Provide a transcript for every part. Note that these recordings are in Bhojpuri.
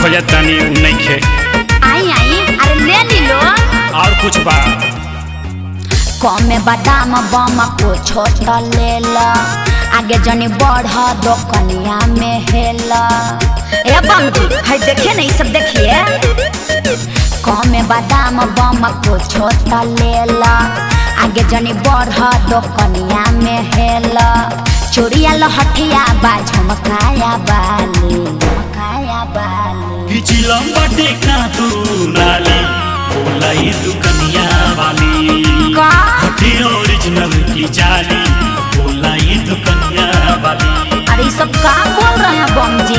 खोजत तानी उ नइखे आई आई अरे ले ली लो और कुछ बा कमे बादाम बम को छोट ले ला आगे जनी बढ़ दो कनिया में हेला ए बम जी हाय देखिए ना ये सब देखिए कमे बादाम बम को छोट ले ला आगे जनी बढ़ दो कनिया में हेला चोरिया लहठिया बा झमकाया बाली झमकाया बाली पिछिलम बाटे का तू नाली बोलाई दुकनिया वाली का हटी ओरिजिनल की जाली बोलाई दुकनिया वाली अरे ये सब का बोल रहे हैं बम जी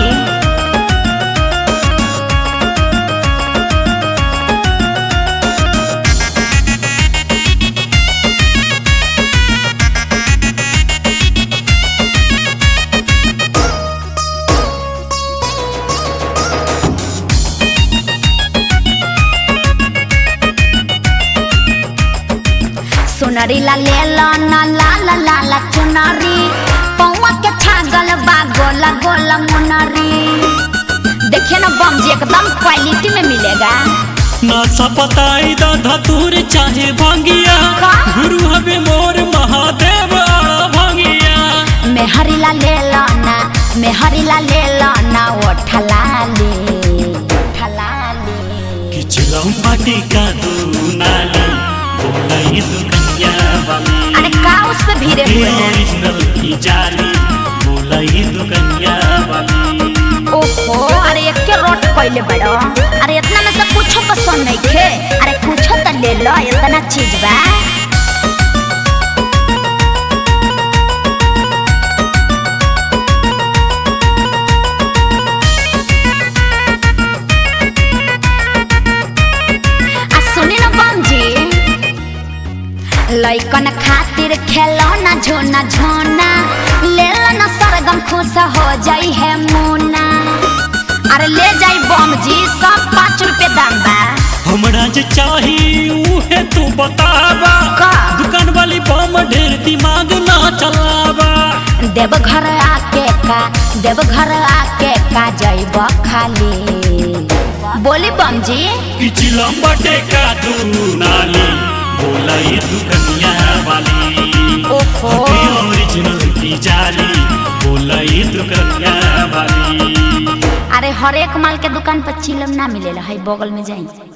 सुनरी ला ले लो ना ला ला ला ला चुनरी पौवा के छागल बा गोला गोला मुनरी देखिए ना बम जी एकदम क्वालिटी में मिलेगा ना सपताई दा धतूर चाहे भांगिया का? गुरु हवे मोर महादेव आड़ा भांगिया मेहरी ला ले लो ना मेहरी ला ले लो ना वो ठलाली ठलाली पिछिलम बाटे का तू नाली बोलाई दुकनिया वाली अरे का उस पे भीड़े हटी हुए हैं ओरिजिनल की जाली बोलाई दुकनिया वाली ओहो अरे एक के रोट पहले बड़ो अरे इतना में से कुछो पसंद नहीं खे अरे कुछो तो ले लो इतना चीज बा आ सुनी ना बम जी लइकन खातिर खेलो ना झोना झोना ले लो ना सरगम खुश हो जाई है मुना अरे ले जाई बम जी सब पाँच रुपए दाम बा हमरा जे चाही उहे तू बतावा का? दुकान वाली बम ढेर दिमाग ना चलावा देव घर आके का देव घर आके का जाइब खाली बोली बम जी पिछिलम बटे का तू नाली बोलाई दुकनिया वाली ओहो। हटी ओरिजिनल की जाली बोलाई दुकनिया वाली अरे हर एक माल के दुकान पर चिलम ना मिलेला है बगल में जाई